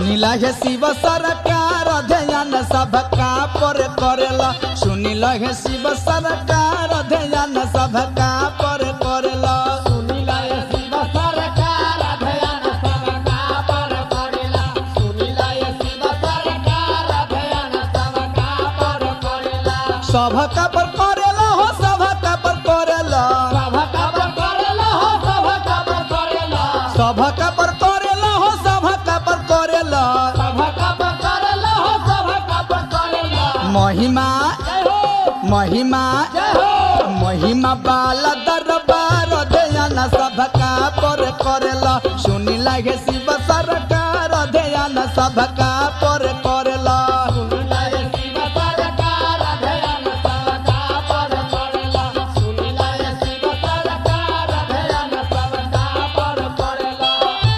सुनिला हे शिव सरकार ध्यान सबका पर करेला सुनिला हे शिव सरकार ध्यान सबका पर करेला सुनिला ये शिव सरकार अध्ययन सबका पर करेला सुनिला ये शिव सरकार अध्ययन सबका पर करेला सबका पर करेला हो सबका पर करेला सबका पर करेला हो सबका पर करेला सबका पर करेला हो सबका पर करेला सबका पर करेला हो सबका पर करेला महिमा जय हो महिमा जय हो महिमा बाला दरबार ध्यान सबका पर करेला सुनिला हे शिव सरकार ध्यान सबका पर करेला सुनिला ये शिव सरकार अध्ययन सबका पर करेला सुनिला ये शिव सरकार अध्ययन सबका पर करेला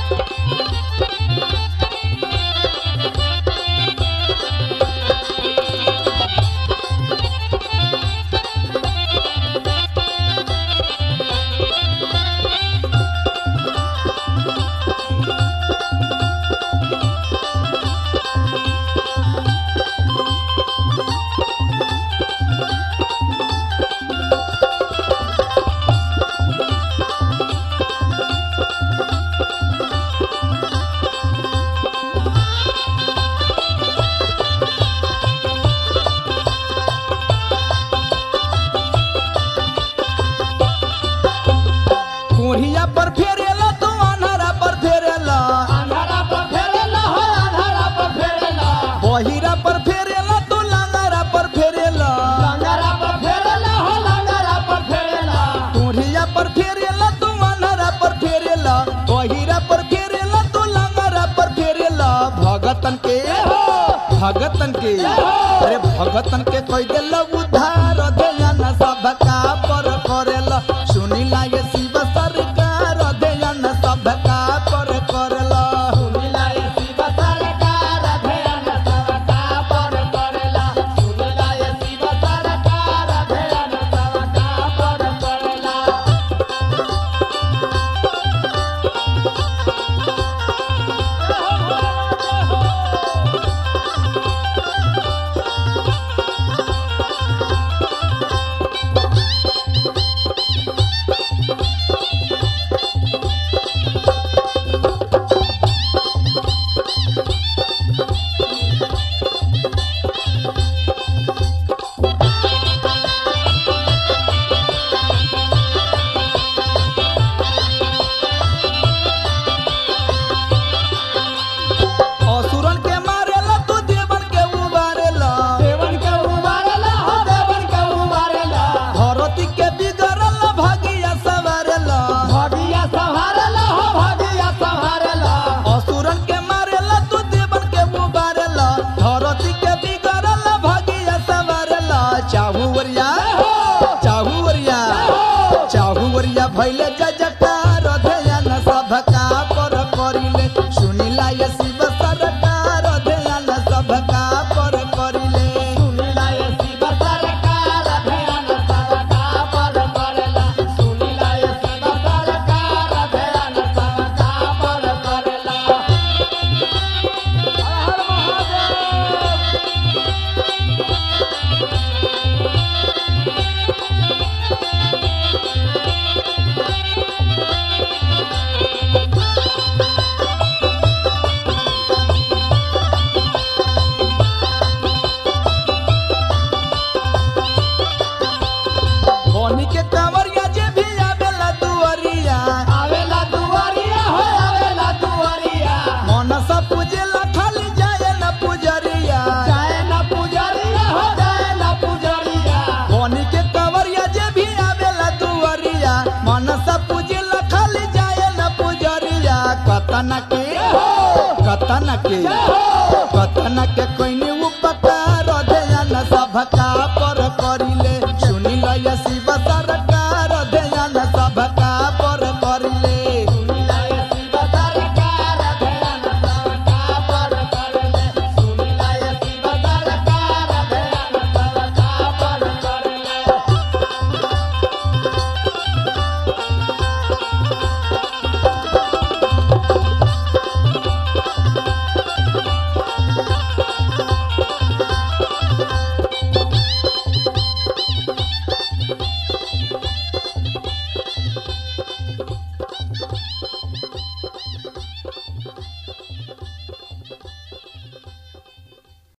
कोढ़िया पर फेरेला तू अनहरा पर फेरेला अंधारा पर फेरेला हो अंधारा पर फेरेला बहिरा पर फेरेला तू लंगरा पर फेरेला लंगरा पर फेरेला हो लंगरा पर फेरेला कोढ़िया पर फेरेला तू अनहरा पर फेरेला बहिरा पर फेरेला तू लंगरा पर फेरेला भगतन के भगतन के अरे भगतन के कोई दिल उधार ध्यान सबका पर करेला सुनिला ये शिव सरकार ध्यान सबका पर करेला सुनिला ये शिव सरकार अध्ययन सबका पर करेला सुनिला ये शिव सरकार अध्ययन सबका पर करेला असुरन के मारेला तू देवन के उबारेला देवन के उबारेला हो देवन के उबारेला धरती के बिगड़ल भागिया सवारेला भगिया संहारेला हो भगिया संहारेला असुरन के मारेला तू देवन के उबारेला धरती के बिगड़ल भागिया सवारेला चाहुवरिया चाहुवरिया चाहुवरिया भैले जजकार ध्यान सबका पर करिले सुनिला ये शिव सरकार ध्यान सबका पर करिले सुनिला ये शिव सरकार अध्ययन सबका पर करेला सुनिला ये शिव सरकार अध्ययन सबका पर करेला हर हर महादेव बनी के कांवरिया जे भी आवेला दुअरिया आवेला दुआरिया हो आवेला दुआरिया मनसा पूजेला खाली जाए न पुजरिया जाए न पुजरिया हो जाए न पुजरिया बनी के कांवरिया जे भी आवेला दुअरिया मनसा पूजेला खाली जाए न पुजरिया कतना के कतना के कतना के कोई